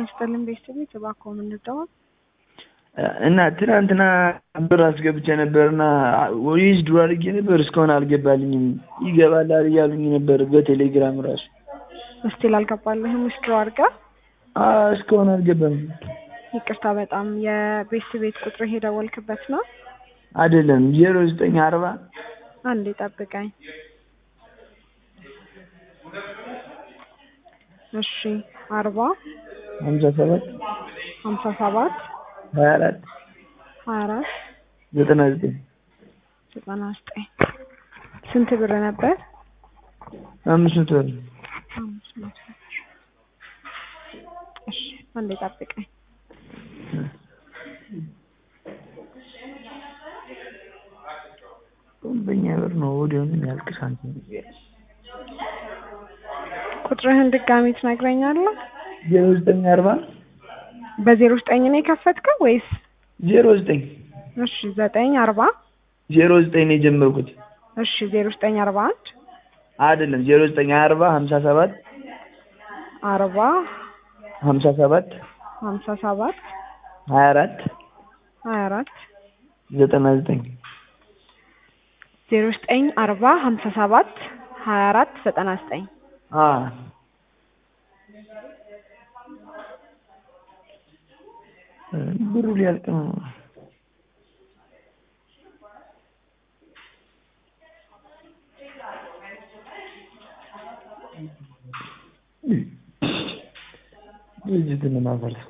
ይስጥልን ቤተሰቦች እባክዎ የምንደዋል እና ትናንትና ብር አስገብቼ ነበርና ዊዝድሮ አድርጌ ነበር እስካሁን አልገባልኝም። ይገባላል እያሉኝ ነበር በቴሌግራም ራሱ እስቲል አልገባልህም ዊዝድሮ አድርገህ እስካሁን አልገባም። ይቅርታ በጣም የቤት ቤት ቁጥር የደወልክበት ነው? አይደለም ዜሮ ዘጠኝ አርባ አንዴ ጠብቀኝ። እሺ አርባ ሀምሳ ሰባት ሀምሳ ሰባት ሀያ አራት ሀያ አራት ዘጠና ዘጠኝ ዘጠና ዘጠኝ ስንት ብር ነበር? አምስት መቶ ብር አምስት መቶ ብር። እሺ አንዴ ጠብቀኝ። በእኛ ብር ነው ወዲያውኑ ያልቅ ሳንቲም ቁጥርህን ድጋሚ ትነግረኛለህ? ዜሮ ዘጠኝ አርባ በዜሮ ዘጠኝ ነው የከፈትከው ወይስ? ዜሮ ዘጠኝ እሺ ዘጠኝ አርባ ዜሮ ዘጠኝ ነው የጀመርኩት። እሺ ዜሮ ዘጠኝ አርባ አንድ አይደለም ዜሮ ዘጠኝ አርባ ሀምሳ ሰባት አርባ ሀምሳ ሰባት ሀምሳ ሰባት ሀያ አራት ሀያ አራት ዘጠና ዘጠኝ ዜሮ ዘጠኝ አርባ ሀምሳ ሰባት ሀያ አራት ዘጠና ዘጠኝ ብሩ ሊያልቅ ነው። ድርጅትን ማፈርስ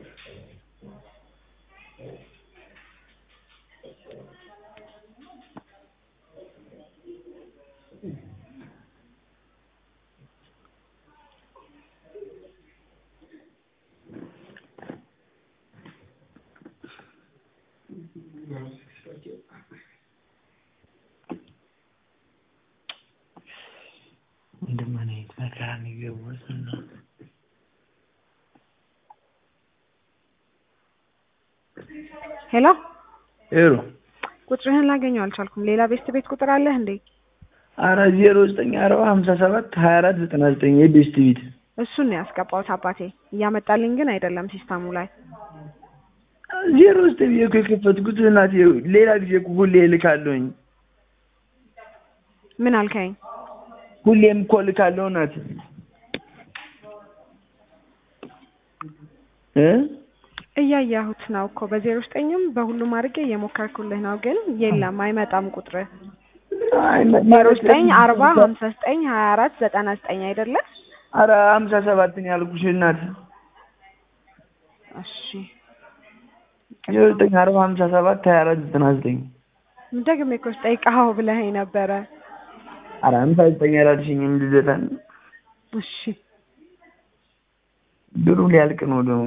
እንደምን አይነት መከራ የሚገቡት ነው። ሄሎ ሄሎ ቁጥርህን ላገኘው አልቻልኩም። ሌላ ቤስት ቤት ቁጥር አለህ እንዴ? አረ ዜሮ ዘጠኝ አርባ ሀምሳ ሰባት ሀያ አራት ዘጠና ዘጠኝ የቤስት ቤት እሱን ነው ያስገባሁት አባቴ። እያመጣልኝ ግን አይደለም ሲስተሙ ላይ። ዜሮ ዘጠኝ ብዬ እኮ የከፈትኩት እናቴ፣ ሌላ ጊዜ እኮ ሁሌ እልካለሁኝ። ምን አልከኝ? ሁሌም እኮ እልካለሁ እናት እ እያያሁት ነው እኮ በዜሮ ዘጠኝም በሁሉም አድርጌ እየሞከርኩልህ ነው፣ ግን የለም አይመጣም ቁጥር ዜሮ ዘጠኝ አርባ ሀምሳ ዘጠኝ ሀያ አራት ዘጠና ዘጠኝ አይደለ? አረ ሀምሳ ሰባትን ያልኩሽ እናት እሺ ዜሮ ዘጠኝ አርባ ሀምሳ ሰባት ሀያ አራት ዘጠና ዘጠኝ ደግሜ እኮ ስጠይቅሀው ብለኸኝ ነበረ። አረ ሀምሳ ዘጠኝ አላልሽኝም ልደታን እሺ ብሩ ሊያልቅ ነው ደግሞ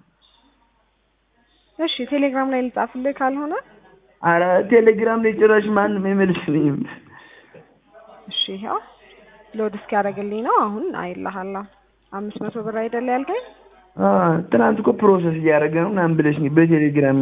እሺ ቴሌግራም ላይ ልጻፍልህ ካልሆነ አረ ቴሌግራም ላይ ጭራሽ ማንም አይመልስልኝም። እሺ ያው ሎድ እስኪያደርግልኝ ነው። አሁን አይልሃለሁ። አምስት መቶ ብር አይደለ ያልከኝ? አ ትናንት እኮ ፕሮሰስ እያደረገ ነው ምናምን ብለሽኝ በቴሌግራም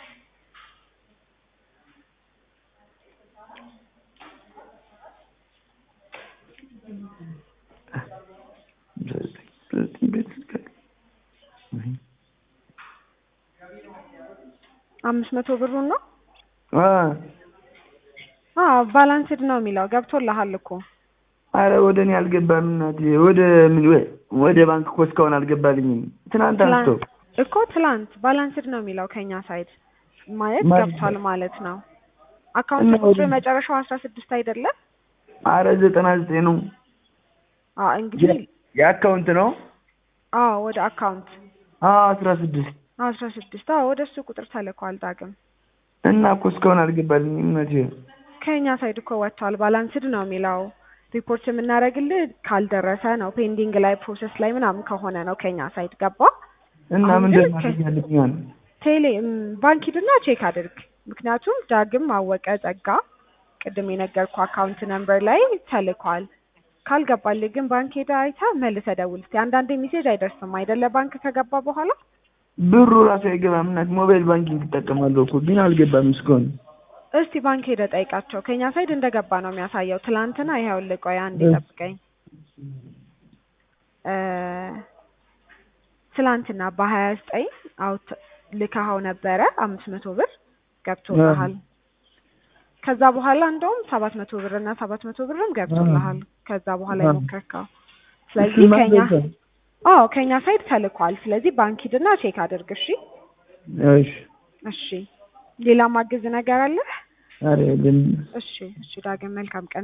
አምስት መቶ ብሩን ነው? አ አዎ ባላንስድ ነው የሚለው ገብቶልሃል እኮ። አረ ወደ እኔ አልገባም እናቴ። ወደ ምን ወደ ባንክ እኮ እስካሁን አልገባልኝም። ትናንት አንስቶ እኮ ትላንት ባላንስድ ነው የሚለው ከኛ ሳይድ ማለት ማለት ገብቷል ማለት ነው። አካውንት እና ቁጥር ወደ- መጨረሻው አስራ ስድስት አይደለም? አረ ዘጠና ዘጠኝ ነው አዎ እንግዲህ የአካውንት ነው። አዎ ወደ አካውንት አ አስራ ስድስት አስራ ስድስት አዎ ወደ እሱ ቁጥር ተልኳል ዳግም እና እኮ እስካሁን አልገባልኝም እናቴ። ከኛ ሳይድ እኮ ወጥቷል። ባላንስድ ነው የሚለው ሪፖርት የምናደርግልህ ካልደረሰ ነው ፔንዲንግ ላይ ፕሮሰስ ላይ ምናምን ከሆነ ነው ከኛ ሳይድ ገባ። እና አሁን ምንድን ግን ማድረግ ያለብኛል? ቴሌ ም፣ ባንክ ሂድና ቼክ አድርግ። ምክንያቱም ዳግም አወቀ ጸጋ ቅድም የነገርኩ አካውንት ነምበር ላይ ተልኳል። ካልገባልህ ግን ባንክ ሄደህ አይተህ መልሰህ ደውል እስኪ። አንዳንዴ ሜሴጅ አይደርስም አይደለ? ባንክ ከገባ በኋላ ብሩ ራሱ አይገባም እናት። ሞባይል ባንኪንግ እጠቀማለሁ እኮ ግን አልገባም እስካሁን። እስቲ ባንክ ሄደህ ጠይቃቸው። ከኛ ሳይድ እንደገባ ነው የሚያሳየው። ትላንትና ይኸውልህ፣ ቆይ አንዴ እ። ጠብቀኝ። እ ትላንትና በሀያ ዘጠኝ አውት ልከኸው ነበረ አምስት መቶ ብር ገብቶልሃል። ከዛ በኋላ እንደውም ሰባት መቶ ብር እና ሰባት መቶ ብርም ገብቶልሃል። ከዛ በኋላ አዎ። የሞከርከው ስለዚህ እሱማ ከኛ ገብቷል። አዎ ከኛ ሳይድ ተልኳል። ስለዚህ ባንክ ሂድና ቼክ አድርግ። እሺ እሺ እሺ ሌላ ማግዝ ነገር አለ? ኧረ የለም። እሺ እሺ ዳግም መልካም ቀን